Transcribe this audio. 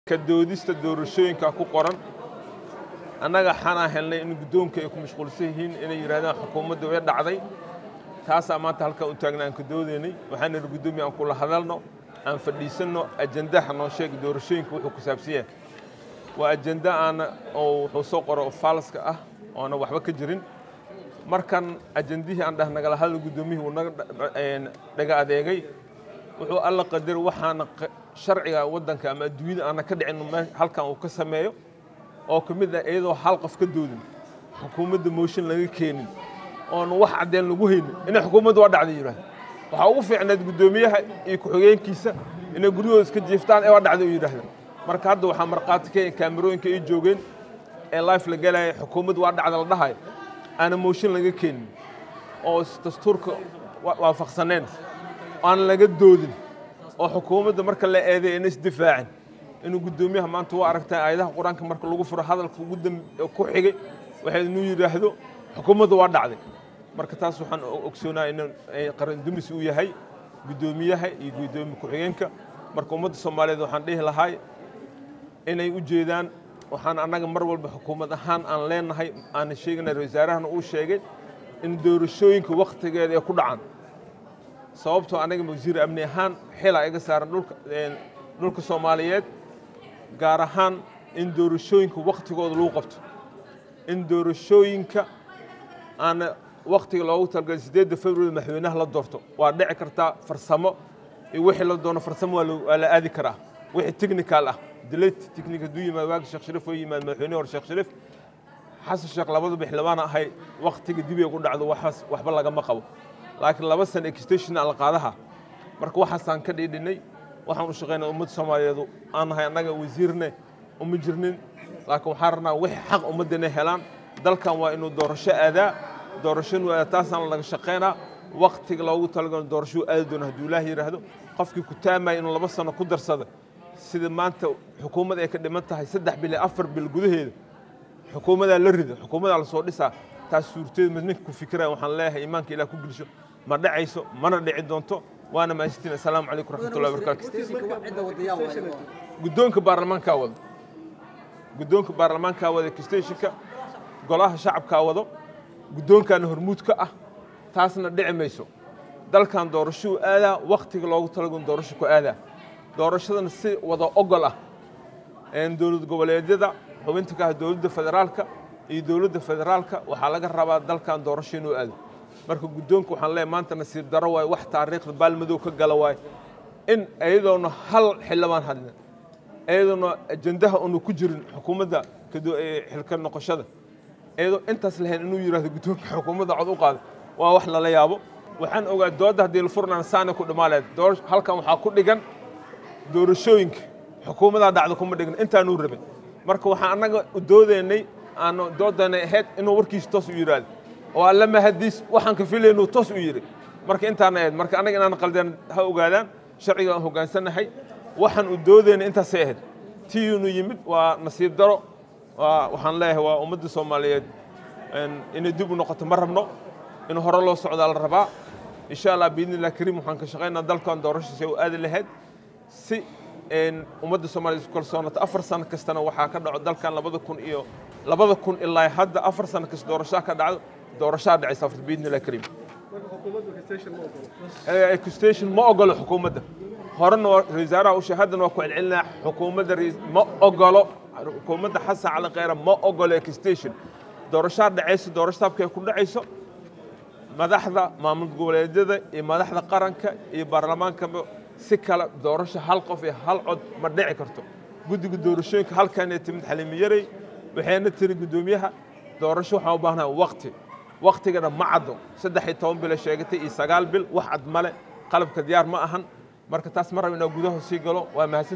ka doodista doorashooyinka ku qoran annaga xanaa helnay in guddoonka ay ku mashquulsan yihiin inay yidhahdaan xukuumadda way dhacday taasaa maanta halkan u taagna aan ka doodaynay waxaan nidhi guddoomiya aan kula hadalno aan fadhiisanno ajandaha noo sheega doorashooyinka wuxuu ku saabsan yahay waa ajanda aana oo wuxuu soo qoro oo faalaska ah oona waxba ka jirin markan ajandihii aan dhah nagala hadal guddoomiyihii uu naga dhaga adeegay wuxuu alla qadar waxaana sharciga waddanka ama adduunyada aana ka dhicin halkan uu ka sameeyo oo ka mid ah iyadoo hal qof ka doodin xukuumadda mooshin laga keenin oona wax caddeen lagu haynin inay xukuumadda waa dhacday yidhahda waxaa ugu fiicnayd guddoomiyaha iyo ku-xigeenkiisa inay guryahooda iska jiiftaan ee waa dhacday u yidhaahda marka hadda waxaa markhaati ka kaamirooyinka ay joogeen ee life la gelaya xukuumadda waa dhacda la dhahayo aana mooshin laga keenin oo dastuurka waafaqsaneen aan laga doodin oo xukuumadda marka la eeday ayna isdifaacin inuu guddoomiyaha maanta waa aragtaa aayadaha qur-aanka marka lagu furo hadalka ugu ku xigay waxay inuu yidhaahdo xukuumadda waa dhacday marka taas waxaan ogsoonaha in qarandumis uu yahay guddoomiyaha iyo guddoomiye ku-xigeenka marka ummadda soomaaliyeed waxaan dhihi lahay inay u jeedaan waxaan annaga mar walba xukuumad ahaan aan leenahay aana sheeganay wasaarahana uu sheegay in doorashooyinka wakhtigeeda ay ku dhacaan sababtoo anaga wasiir amni ahaan xila iga saaran dhulka soomaaliyeed gaar ahaan in doorashooyinka wakhtigooda lagu qabto in doorashooyinka aana wakhtiga loogu talagalay siddeedda february madaxweynaha la doorto waa dhici kartaa farsamo iyo wixii la doono farsamo waa la aadi karaa wixii technical ah delayt technic hadduu yimaad waagi sheekh shariif oo yimaad madaxweyne hore sheekh shariif xasan sheekh labadaba xildhibaana ahay wakhtiga dib ay ku dhacdo waxaas waxba lagama qabo laakiin laba sana extension aan la qaadaha marka waxaasaan ka dhiidhinay waxaan u shaqaynaa ummadda soomaaliyeedu aan nahay annaga wasiirne uma jirnin laakiin waxaan rabnaa wixii xaq ummadda inay helaan dalkan waa inuu doorasho aadaa doorasho inuu aadaa taasaan laga shaqaynaa wakhtiga loogu talagalo doorashuu aadi doono hadduu ilaah yidhaahdo qofkii ku taamaya inuu laba sano ku darsada sida maanta xukuumad ay ka dhiman tahay saddex bil iyo afar bil gudaheeda xukuumadaa la rida xukuumadaa la soo dhisaa taas suurteed mid ninka ku fikiraya waxaan leeyahay iimaanka ilaah ku gelisho ma dhacayso mana dhici doonto waana mahadsantiin assalaamu calaykum raxmatullahi wabarakaatu guddoonka baarlamaankaa wado guddoonka baarlamaankaa wada extensionka golaha shacabkaa wado guddoonkaana hormuud ka ah taasna dhici mayso dalkan doorashuu aadaa wakhtiga loogu talagon doorasho ku aadaa doorashadana si wada ogol ah dowlad goboleedyada xubinta ka ah dowladda federaalka iyo dowladda federaalka waxaa laga rabaa dalkan doorasho inuu aado marka guddoonka waxaan leeyahay maanta nasiib daro waaye wax taariikhda baalmadow ka gala waaye in iyadoona hal xildhibaan hadlin iyadoona ajandaha unu ku jirin xukuumadda xilka noqoshada iyadoo intaas lahayn inuu yidhahdo guddoonka xukuumadda cod u qaada waa wax lala yaabo waxaan ogaa doodda haddii la furnaan saana ku dhimaaleed halkan waxaa ku dhigan doorashooyinka xukuumadaa dhacda kuma dhigin intaanuu rabin marka waxaan annaga doodaynay aanu doodaynay ahayd inuu warkiisa toos u yidhaahdo oo alla mahadiis waxaan ka filaynuu toos u yidhi marka intaana ahayd marka annaga inaan qaldeen ha ogaadaan sharciga aan hoggaansannahay waxaan u doodaynay intaasay ahayd tiyuunu yimid waa nasiib daro waxaan leeyahay waa ummadda soomaaliyeed inay dib u noqoto ma rabno in hore loo socdaa la rabaa insha allah biidni illah kariim waxaan ka shaqaynaa dalkan doorashadiisa u aadi lahayd si ummadda soomaliya isu kalsoonata afar sano kastana waxaa ka dhaco dalkan labada kun iyo labada kun ilaa hadda afar sano kasta doorashaa ka dhacdo doorashaa dhacaysa afar biidni illah kariim extension ma ogolo xukuumadda horena wasaaraha ushe haddana waa ku celcelinaa xukuumadda ma ogolo xukuumadda xasan cali kheyra ma ogolo extension doorashaa dhacayso doorashaabka ay ku dhacayso madaxda maamul goboleedyada iyo madaxda qaranka iyo baarlamaankaba si kale doorasho hal qof iyo hal cod ma dhici karto guddiga doorashooyinka halkanay timid xaliimi yarey waxayna tiri guddoomiyaha doorasho waxaan u baahnaha wakti waktigana ma caddo saddex iyo toban bil sheegatay iyo sagaal bil wax cad male qalabka diyaar ma ahan marka taas ma raba inaa gudaha sii galo waa mahadsan